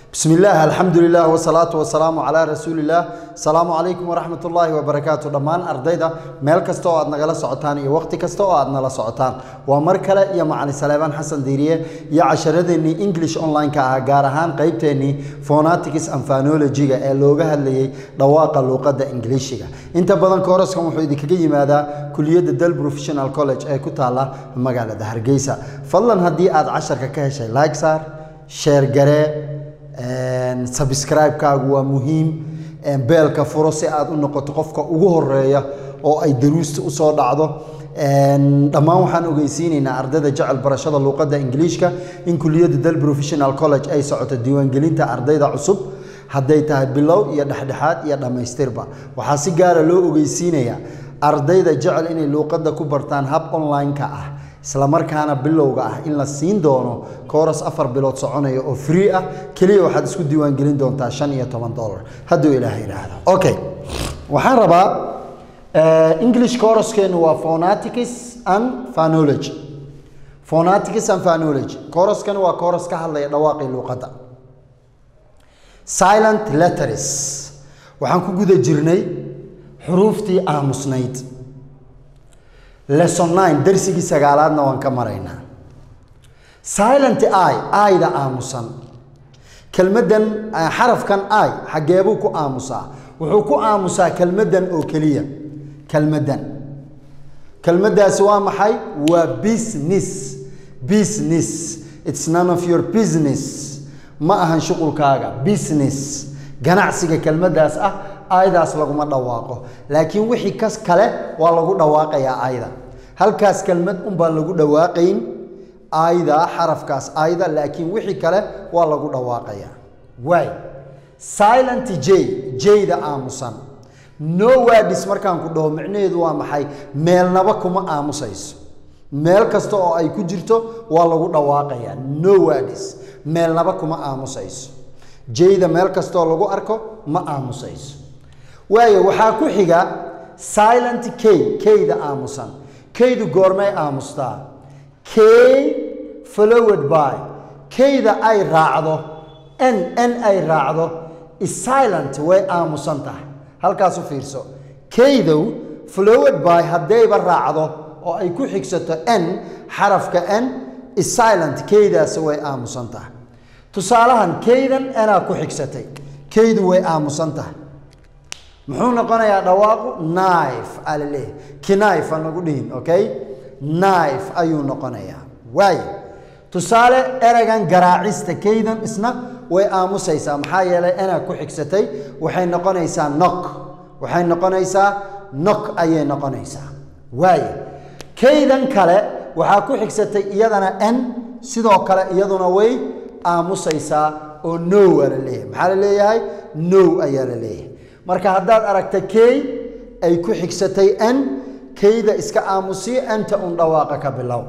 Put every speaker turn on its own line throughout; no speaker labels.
بسم الله الحمد لله والصلاة والسلام على رسول الله السلام عليكم ورحمة الله وبركاته دمان أرديدا ميل كستو أدنا غلا سعطان يا وقت كستو أدنا لا سعطان ومركلة يا معني سليمان حسن ديرية يا عشرة إني إنجليش أونلاين كأجارهان قيبتني فوناتيكس أنفانولوجيا اللغة اللي رواق اللغة إنجليشية أنت بدن كورس كم حيدي كجي ماذا كلية الدل بروفيشنال كولج أي كتالا مجال هرجيسا فضلا هدي أد عشر كهشة لايك صار شير جري sabscribe-kaagu waa muhiim beelka furo si aad u noqoto qofka ugu horeeya oo ay daruusta usoo dhacdo dhammaan waxaan ogeysiinaynaa ardayda jecel barashada luuqadda ingiliishka in kuliyadda dal professional college ay socoto diiwaangelinta ardayda cusub hadday tahay bilow iyo dhexdhexaad iyo dhammaystirba waxaa si gaara loo ogeysiinayaa ardayda jecel inay luuqadda ku bartaan hab online-ka ah isla markaana bilowga ah in la siin doono kooras afar bilood soconaya oo free ah keliya waxaad isku diiwaangelin doontaa shan iyo toban dollar hadduu ilaahay yidhaahdo okay waxaan rabaa english coroskeenu waa phonatics and phonology phonatics and phonology koroskani waa koros ka hadlaya dhawaaqii luuqadda silent letters waxaan ku guda jirnay xuruuftii aamusnayd lesson nine darsigii sagaalaadna waan ka maraynaa silent i ayda aamusan kelmaddan xarafkan i xaggeebuu ku aamusaa wuxuu ku aamusaa kelmaddan oo keliya kelmaddan kelmaddaasi waa maxay waa business business it's none of your business ma ahan shuqulkaaga business ganacsiga kelmaddaas ah aydaas laguma dhawaaqo laakiin wixii kas kale waa lagu dhawaaqayaa ayda halkaas kelmad unbaan lagu dhawaaqayn ayda xarafkaas ayda laakiin wixii kale waa lagu dhawaaqayaa waay silent j jayda aamusan no wadis markaan ku dhaho micnaheedu waa maxay meelnaba kuma aamusayso meel kasta oo ay ku jirto waa lagu dhawaaqayaa no wadis meelnaba kuma aamusayso jayda meel kastaoo lagu arko ma aamusayso waayo waxaa ku xiga silent k kayda aamusan kaydu goormay aamustaa kay followed by kayda ay raacdo n n ay raacdo silent way aamusan tahay halkaas u fiirso kaydow followed by haddayba raacdo oo ay ku xigsato n xarafka n silent kaydaasi way aamusan tahay tusaalahan kaydan enaa ku xigsatay kaydu way aamusan tahay muxuu noqonayaa dhawaaqu knife aa la leeyahay knife aan nagu dhihin okay knife ayuu noqonayaa waayo tusaale ereygan garaacista kaydan isna way aamusaysaa maxaa yeelay enaa ku xigsatay waxay noqonaysaa nok waxay noqonaysaa nok ayay noqonaysaa waayo kaydan kale waxaa ku xigsatay iyadana n sidoo kale iyaduna way aamusaysaa oo no aa la leeyahay maxaa la leeyahay no ayaa la leeyahay marka haddaad aragta key ay ku xigsatay n keyda iska aamusiyo enta un dhawaaqa ka bilow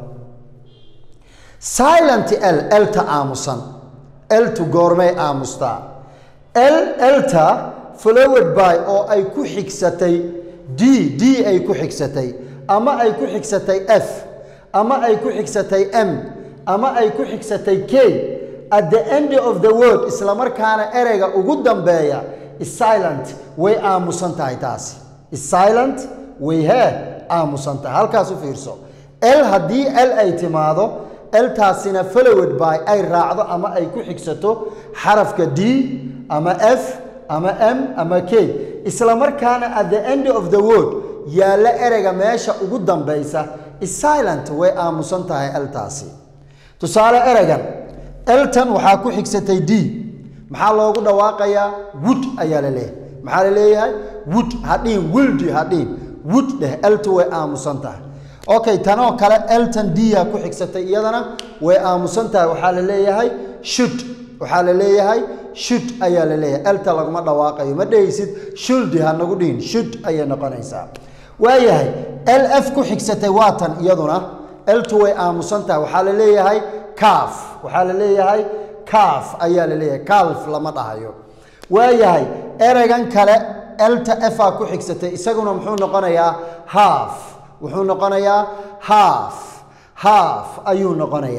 silent l elta aamusan eltu goormay aamustaa l elta followed by oo ay ku xigsatay d d ay ku xigsatay ama ay ku xigsatay f ama ay ku xigsatay m ama ay ku xigsatay k at the end of the word isla markaana ereyga ugu dambeeya silent way aamusan tahay taasi silent way hee aamusan tahay halkaas u fiirso l haddii l ay timaado eltaasina followed by ay raacdo ama ay ku xigsato xarafka d ama f ama m ama k isla markaana at the end of the word yaalla ereyga meesha ugu dambaysa silent way aamusan tahay eltaasi tusaale ereygan eltan waxaa ku xigsatay d maxaa loogu dhawaaqayaa wood ayaa la leeyahay maxaa la leeyahay wood hadhiin wildi hadhiin wood dheh eltu way aamusan tahay okay tanoo kale elton dia ku xigsatay iyadana way aamusan tahay waxaa la leeyahay shud waxaa la leeyahay shud ayaa la leeyahay elta laguma dhawaaqayo ma dhehaysid shuldi ha nagu dhihin shud ayay noqonaysaa waayahay l f ku xigsatay waa tan iyaduna eltu way aamusan tahay waxaa la leeyahay kaaf waxaa la leeyahay kaaf ayaa la leeyahay kalf lama dhahayo waayahay ereygan kale elta efa ku xigsatay isaguna muxuu noqonayaa haaf wuxuu noqonayaa haaf haaf ayuu noqonayaa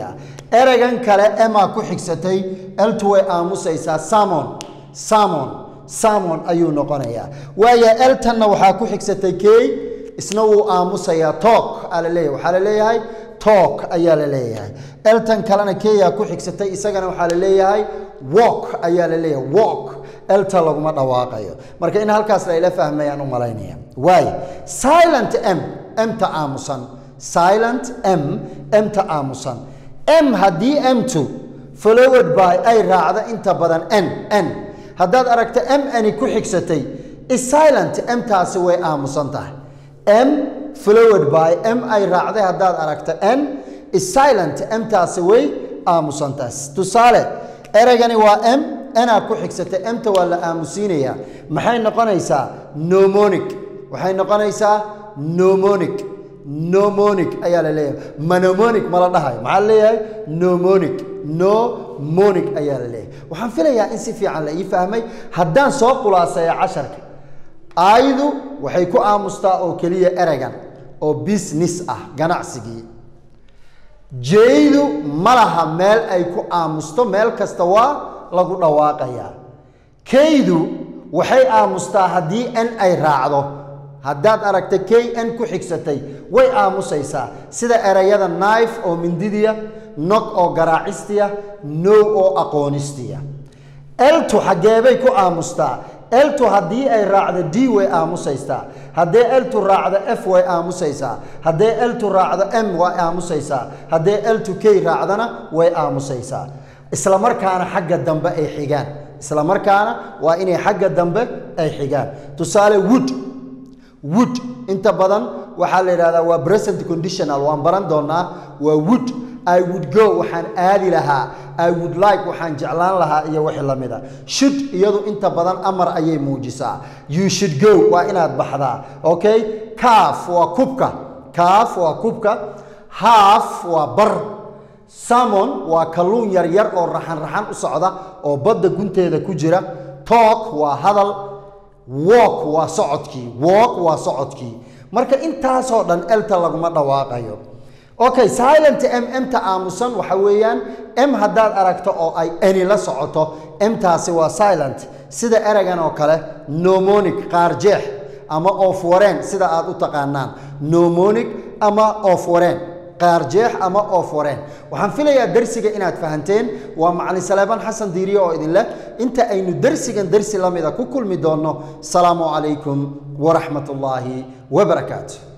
ereygan kale emaa ku xigsatay eltu way aamusaysaa samon samon samon ayuu noqonayaa waayo eltanna waxaa ku xigsatay key isna wuu aamusayaa tok aa la leeyahay waxaa la leeyahay tok ayaa la leeyahay eltan kalena keyaa ku xigsatay isagana waxaa la leeyahay walk ayaa la leeyahay walk elta laguma dhawaaqayo marka in halkaas la ila fahmayaan u malaynaya waayo silent m mta aamusan silent m mta aamusan m haddii m2 followed by ay raacdo inta badan n n haddaad aragto m ani ku xigsatay silent mtaasi way aamusan tahay m followed by m ay raacday haddaad aragto n silent mtaasi way aamusan tahay tusaale ereygani waa m anaa ku xigsatay mta waa la aamusiinayaa maxay noqonaysaa nomonic waxay noqonaysaa nomonic nomonic ayaa la leeyahay manomonic ma la dhahayo maxaa la leeyahay nomonic nomonic ayaa la leeyahay waxaan filayaa in si fiican la ii fahmay haddaan soo khulaaseeya casharka aayadu waxay ku aamustaa oo keliya ereygan oo business ah ganacsigii jeydu ma laha meel ay ku aamusto meel kasta waa lagu dhawaaqayaa kaydu waxay aamustaa haddii n ay raacdo haddaad aragta k n ku xigsatay way aamusaysaa sida ereyada knife oo mindidiya nog oo garaacistiya now oo aqoonistiya eltu xaggeebay ku aamustaa eltu haddii ay raacdo d way aamusaysaa haddee eltu raacdo f way aamusaysaa haddee eltu raacdo m way aamusaysaa haddee eltu k raacdona way aamusaysaa isla markaana xagga dambe ay xigaan isla markaana waa inay xagga dambe ay xigaan tusaale wood wood inta badan waxaa la yidhahdaa waa present conditional waan baran doonaa waa wood i would go waxaan aadi lahaa i would like waxaan jeclaan lahaa iyo wixii la mida should iyadu inta badan amar ayay muujisaa you should go waa inaad baxdaa okay calf waa kubka calf waa kubka half waa bar salmon waa kalluun yaryar oo raxan raxan u socda oo badda gunteeda ku jira talk waa hadal walk waa socodkii walk waa socodkii marka intaasoo dhan elta laguma dhawaaqayo okay silent m mta aamusan waxa weeyaan m haddaad aragto oo ay ani la socoto mtaasi waa silent sida ereygan oo kale nomonic qaarjeex ama oof wareen sida aad u taqaanaan nomonic ama oof wareen qaarjeex ama oof wareen waxaan filayaa darsiga inaad fahanteen waa macalin saleebaan xasan diiriye oo idin leh inta aynu darsigan darsi la mida ku kulmi doonno salaamu calaykum waraxmat ullaahi wabarakaatu